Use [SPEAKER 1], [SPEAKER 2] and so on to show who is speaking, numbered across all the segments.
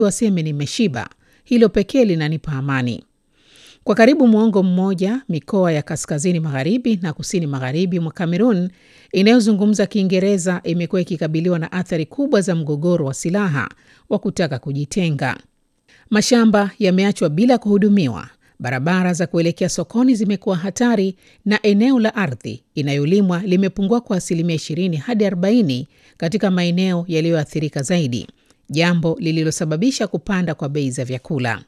[SPEAKER 1] waseme nimeshiba, hilo pekee linanipa amani. Kwa karibu mwongo mmoja, mikoa ya kaskazini magharibi na kusini magharibi mwa Kamerun inayozungumza Kiingereza imekuwa ikikabiliwa na athari kubwa za mgogoro wa silaha wa kutaka kujitenga. Mashamba yameachwa bila kuhudumiwa, barabara za kuelekea sokoni zimekuwa hatari, na eneo la ardhi inayolimwa limepungua kwa asilimia 20 hadi 40 katika maeneo yaliyoathirika zaidi, jambo lililosababisha kupanda kwa bei za vyakula.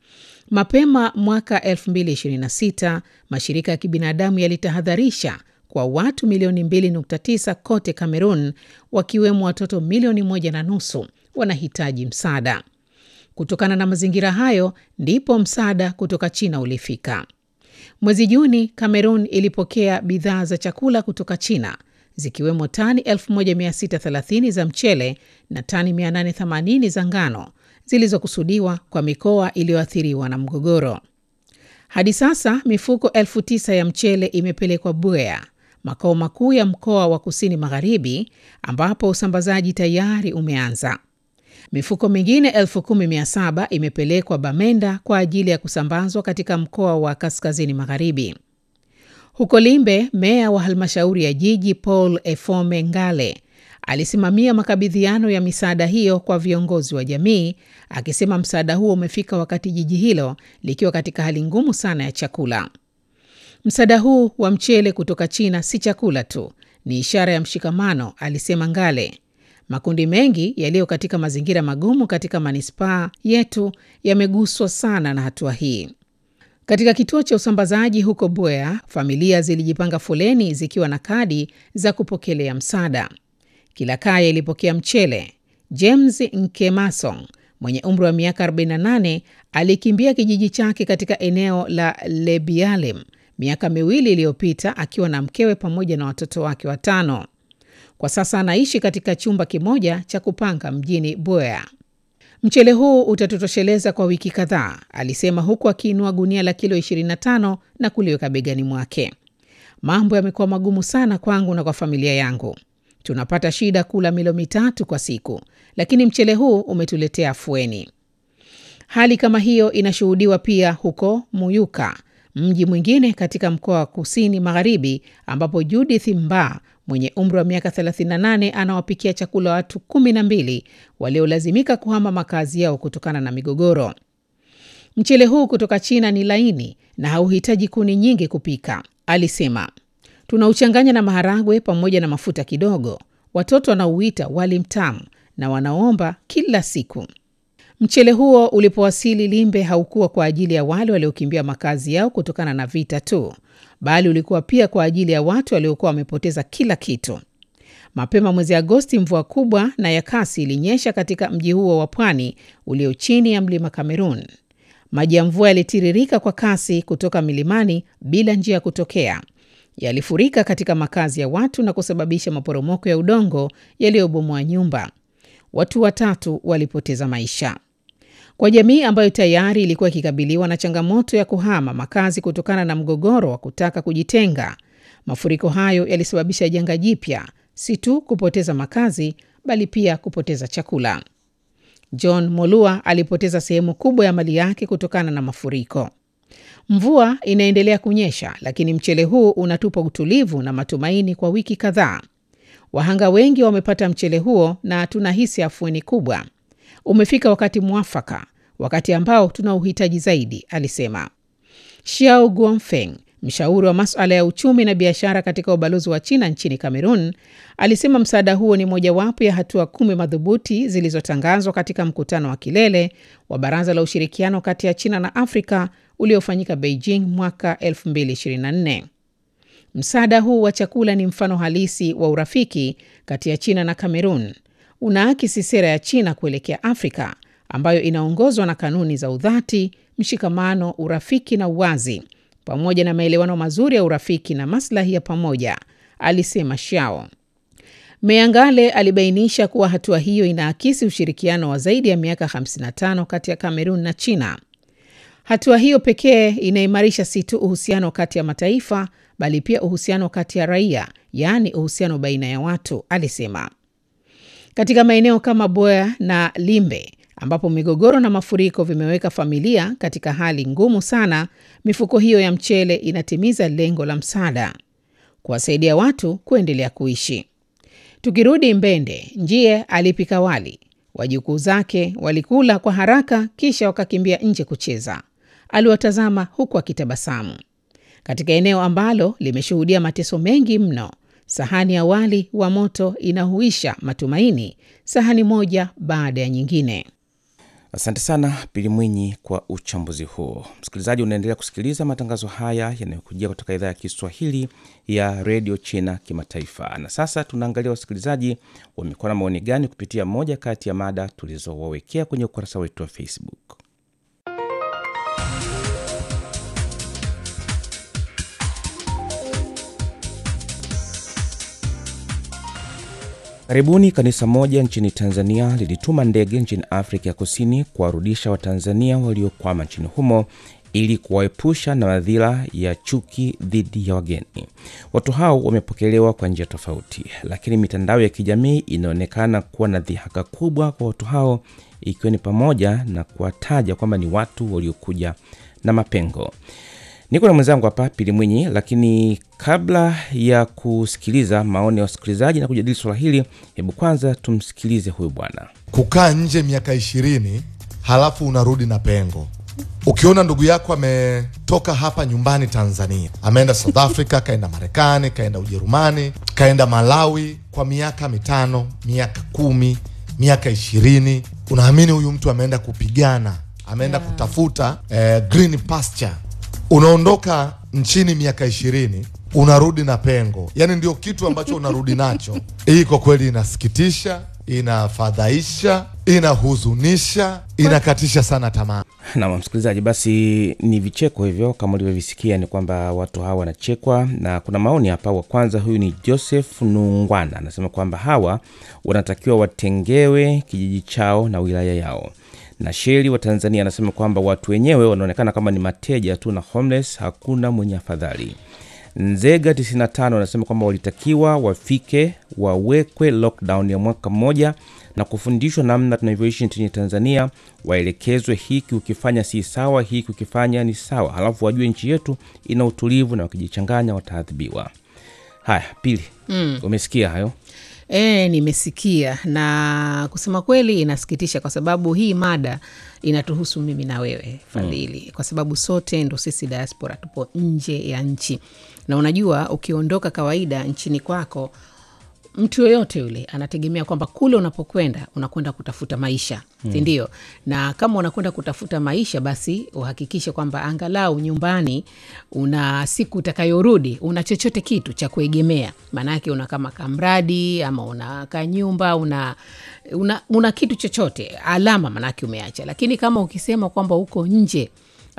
[SPEAKER 1] Mapema mwaka 2026 mashirika ya kibinadamu yalitahadharisha kwa watu milioni 2.9 kote Kamerun, wakiwemo watoto milioni moja na nusu wanahitaji msaada. Kutokana na mazingira hayo, ndipo msaada kutoka China ulifika. Mwezi Juni, Kamerun ilipokea bidhaa za chakula kutoka China zikiwemo tani 1630 za mchele na tani 880 za ngano zilizokusudiwa kwa mikoa iliyoathiriwa na mgogoro. Hadi sasa mifuko elfu tisa ya mchele imepelekwa Buea, makao makuu ya mkoa wa kusini magharibi, ambapo usambazaji tayari umeanza. Mifuko mingine elfu kumi mia saba imepelekwa Bamenda kwa ajili ya kusambazwa katika mkoa wa kaskazini magharibi. Huko Limbe, meya wa halmashauri ya jiji Paul Efome Ngale alisimamia makabidhiano ya misaada hiyo kwa viongozi wa jamii, akisema msaada huo umefika wakati jiji hilo likiwa katika hali ngumu sana ya chakula. Msaada huu wa mchele kutoka China si chakula tu, ni ishara ya mshikamano, alisema Ngale. Makundi mengi yaliyo katika mazingira magumu katika manispaa yetu yameguswa sana na hatua hii. Katika kituo cha usambazaji huko Buea, familia zilijipanga foleni zikiwa na kadi za kupokelea msaada. Kila kaya ilipokea mchele. James Nkemasong mwenye umri wa miaka 48 alikimbia kijiji chake katika eneo la Lebialem miaka miwili iliyopita akiwa na mkewe pamoja na watoto wake watano. Kwa sasa anaishi katika chumba kimoja cha kupanga mjini Buea. Mchele huu utatutosheleza kwa wiki kadhaa, alisema huku akiinua gunia la kilo 25 na kuliweka begani mwake. Mambo yamekuwa magumu sana kwangu na kwa familia yangu. Tunapata shida kula milo mitatu kwa siku, lakini mchele huu umetuletea afueni. Hali kama hiyo inashuhudiwa pia huko Muyuka, mji mwingine katika mkoa wa kusini magharibi, ambapo Judith Mba mwenye umri wa miaka 38 anawapikia chakula watu kumi na mbili waliolazimika kuhama makazi yao kutokana na migogoro. Mchele huu kutoka China ni laini na hauhitaji kuni nyingi kupika, alisema. Tunauchanganya na maharagwe pamoja na mafuta kidogo. Watoto wanauita wali mtamu na wanaomba kila siku. Mchele huo ulipowasili Limbe haukuwa kwa ajili ya wale waliokimbia makazi yao kutokana na vita tu, bali ulikuwa pia kwa ajili ya watu waliokuwa wamepoteza kila kitu. Mapema mwezi Agosti, mvua kubwa na ya kasi ilinyesha katika mji huo wa pwani ulio chini ya mlima Kamerun. Maji ya mvua yalitiririka kwa kasi kutoka milimani bila njia ya kutokea yalifurika katika makazi ya watu na kusababisha maporomoko ya udongo yaliyobomoa nyumba. Watu watatu walipoteza maisha. Kwa jamii ambayo tayari ilikuwa ikikabiliwa na changamoto ya kuhama makazi kutokana na mgogoro wa kutaka kujitenga, mafuriko hayo yalisababisha janga jipya, si tu kupoteza makazi, bali pia kupoteza chakula. John Molua alipoteza sehemu kubwa ya mali yake kutokana na mafuriko. Mvua inaendelea kunyesha, lakini mchele huu unatupa utulivu na matumaini kwa wiki kadhaa. Wahanga wengi wamepata mchele huo na tunahisi afueni kubwa. Umefika wakati mwafaka, wakati ambao tuna uhitaji zaidi, alisema. Xiao Guofeng, mshauri wa masuala ya uchumi na biashara katika ubalozi wa China nchini Kamerun, alisema msaada huo ni mojawapo ya hatua kumi madhubuti zilizotangazwa katika mkutano wa kilele wa Baraza la Ushirikiano kati ya China na Afrika uliofanyika Beijing mwaka 2024. Msaada huu wa chakula ni mfano halisi wa urafiki kati ya China na Kamerun. Unaakisi sera ya China kuelekea Afrika ambayo inaongozwa na kanuni za udhati, mshikamano, urafiki na uwazi, pamoja na maelewano mazuri ya urafiki na maslahi ya pamoja, alisema Shao. Meya Ngale alibainisha kuwa hatua hiyo inaakisi ushirikiano wa zaidi ya miaka 55 kati ya Kamerun na China. Hatua hiyo pekee inaimarisha si tu uhusiano kati ya mataifa bali pia uhusiano kati ya raia, yaani uhusiano baina ya watu, alisema. Katika maeneo kama Boya na Limbe ambapo migogoro na mafuriko vimeweka familia katika hali ngumu sana, mifuko hiyo ya mchele inatimiza lengo la msaada, kuwasaidia watu kuendelea kuishi. Tukirudi Mbende, Njie alipika wali, wajukuu zake walikula kwa haraka, kisha wakakimbia nje kucheza. Aliwatazama huku akitabasamu. Katika eneo ambalo limeshuhudia mateso mengi mno, sahani ya wali wa moto inahuisha matumaini, sahani moja baada ya nyingine.
[SPEAKER 2] Asante sana Pili Mwinyi kwa uchambuzi huo. Msikilizaji, unaendelea kusikiliza matangazo haya yanayokujia kutoka idhaa ya Kiswahili ya redio China Kimataifa. Na sasa tunaangalia wasikilizaji wamekuwa na maoni gani kupitia moja kati ya mada tulizowawekea kwenye ukurasa wetu wa Facebook. Karibuni, kanisa moja nchini Tanzania lilituma ndege nchini Afrika ya Kusini kuwarudisha Watanzania waliokwama nchini humo ili kuwaepusha na madhila ya chuki dhidi ya wageni. Watu hao wamepokelewa kwa njia tofauti, lakini mitandao ya kijamii inaonekana kuwa na dhihaka kubwa kwa watu hao, ikiwa ni pamoja na kuwataja kwamba ni watu waliokuja na mapengo. Niko na mwenzangu hapa Pili Mwinyi, lakini kabla ya kusikiliza maoni ya wasikilizaji na kujadili swala hili, hebu kwanza tumsikilize huyu bwana.
[SPEAKER 3] Kukaa nje miaka ishirini halafu unarudi na pengo. Ukiona ndugu yako ametoka hapa nyumbani Tanzania, ameenda South Africa, kaenda Marekani, kaenda Ujerumani, kaenda Malawi kwa miaka mitano, miaka kumi, miaka ishirini, unaamini huyu mtu ameenda kupigana, ameenda kutafuta eh, green pasture unaondoka nchini miaka ishirini unarudi na pengo, yaani ndio kitu ambacho unarudi nacho. Hii kwa kweli inasikitisha, inafadhaisha, inahuzunisha, inakatisha sana tamaa.
[SPEAKER 2] Na msikilizaji, basi ni vicheko hivyo kama ulivyovisikia, ni kwamba watu hawa wanachekwa, na kuna maoni hapa. Wa kwanza huyu ni Joseph Nungwana, anasema kwamba hawa wanatakiwa watengewe kijiji chao na wilaya yao na Sheli wa Tanzania anasema kwamba watu wenyewe wanaonekana kama ni mateja tu na homeless, hakuna mwenye afadhali. Nzega 95 anasema kwamba walitakiwa wafike wawekwe lockdown ya mwaka mmoja na kufundishwa namna tunavyoishi nchini Tanzania, waelekezwe hiki ukifanya si sawa, hiki ukifanya ni sawa, halafu wajue nchi yetu ina utulivu na wakijichanganya wataadhibiwa. Haya, Pili, mm. umesikia hayo?
[SPEAKER 1] E, nimesikia na kusema kweli inasikitisha, kwa sababu hii mada inatuhusu mimi na wewe Fadhili, mm. kwa sababu sote ndo sisi diaspora tupo nje ya nchi, na unajua ukiondoka kawaida nchini kwako mtu yoyote yule anategemea kwamba kule unapokwenda unakwenda kutafuta maisha mm. sindio? Na kama unakwenda kutafuta maisha, basi uhakikishe kwamba angalau nyumbani una siku utakayorudi una chochote kitu cha kuegemea, maanake una kama kamradi ama una kanyumba una, una, una kitu chochote alama, maanake umeacha. Lakini kama ukisema kwamba uko nje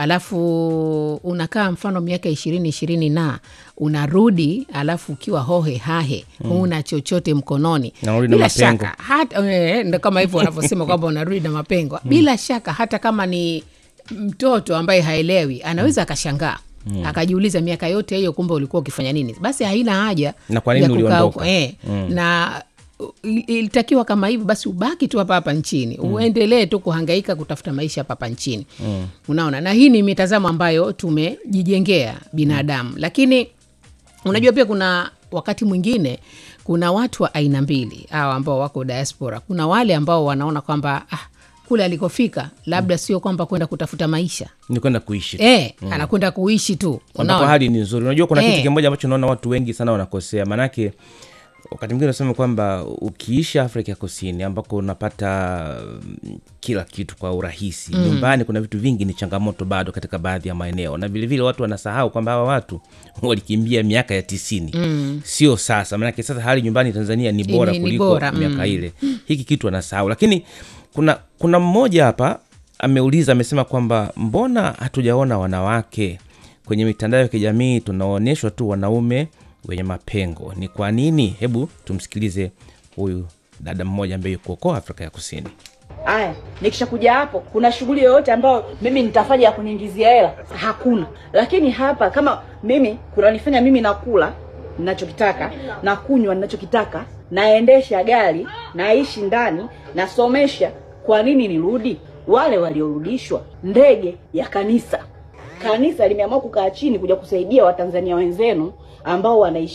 [SPEAKER 1] alafu unakaa mfano miaka ishirini ishirini na unarudi alafu ukiwa hohe hahe mm. huna chochote mkononi, bila shaka hata e, ndo kama hivyo wanavyosema kwamba unarudi na mapengo mm. bila shaka hata kama ni mtoto ambaye haelewi anaweza akashangaa mm. akajiuliza miaka yote hiyo kumbe ulikuwa ukifanya nini? Basi haina haja
[SPEAKER 2] na kwa nini uliondoka
[SPEAKER 1] e, mm. na ilitakiwa kama hivyo basi ubaki tu hapa hapa nchini mm. uendelee tu kuhangaika kutafuta maisha hapa hapa nchini mm. unaona, na hii ni mitazamo ambayo tumejijengea binadamu mm. lakini unajua pia kuna wakati mwingine kuna watu wa aina mbili hawa ambao wako diaspora. Kuna wale ambao wanaona kwamba ah, kule alikofika labda mm. sio kwamba kwenda kutafuta maisha
[SPEAKER 2] ni kwenda kuishi
[SPEAKER 1] e, mm. anakwenda kuishi tu,
[SPEAKER 2] ambapo hali ni nzuri. Unajua kuna e. kitu kimoja ambacho naona watu wengi sana wanakosea, maanake wakati mwingine unasema kwamba ukiishi Afrika ya Kusini ambako unapata kila kitu kwa urahisi mm. nyumbani kuna vitu vingi ni changamoto bado katika baadhi ya maeneo, na vilevile watu wanasahau kwamba hawa watu walikimbia miaka ya tisini mm. sio sasa. Maanake sasa hali nyumbani Tanzania ni bora
[SPEAKER 1] Ni- ni
[SPEAKER 2] kuliko
[SPEAKER 1] bora,
[SPEAKER 2] miaka
[SPEAKER 1] mm.
[SPEAKER 2] ile. Hiki kitu anasahau, lakini kuna kuna mmoja hapa ameuliza, amesema kwamba mbona hatujaona wanawake kwenye mitandao ya kijamii, tunaonyeshwa tu wanaume wenye mapengo, ni kwa nini? Hebu tumsikilize huyu dada mmoja ambaye yuko huko Afrika ya Kusini.
[SPEAKER 4] Aya, nikishakuja hapo, kuna shughuli yoyote ambayo mimi nitafanya ya kuniingizia hela? Hakuna. Lakini hapa kama mimi kunanifanya mimi nakula ninachokitaka, na kunywa ninachokitaka, naendesha gari, naishi ndani, nasomesha Kwa nini nirudi? Wale waliorudishwa, ndege ya kanisa, kanisa limeamua kukaa chini kuja kusaidia Watanzania wenzenu ambao wanaishi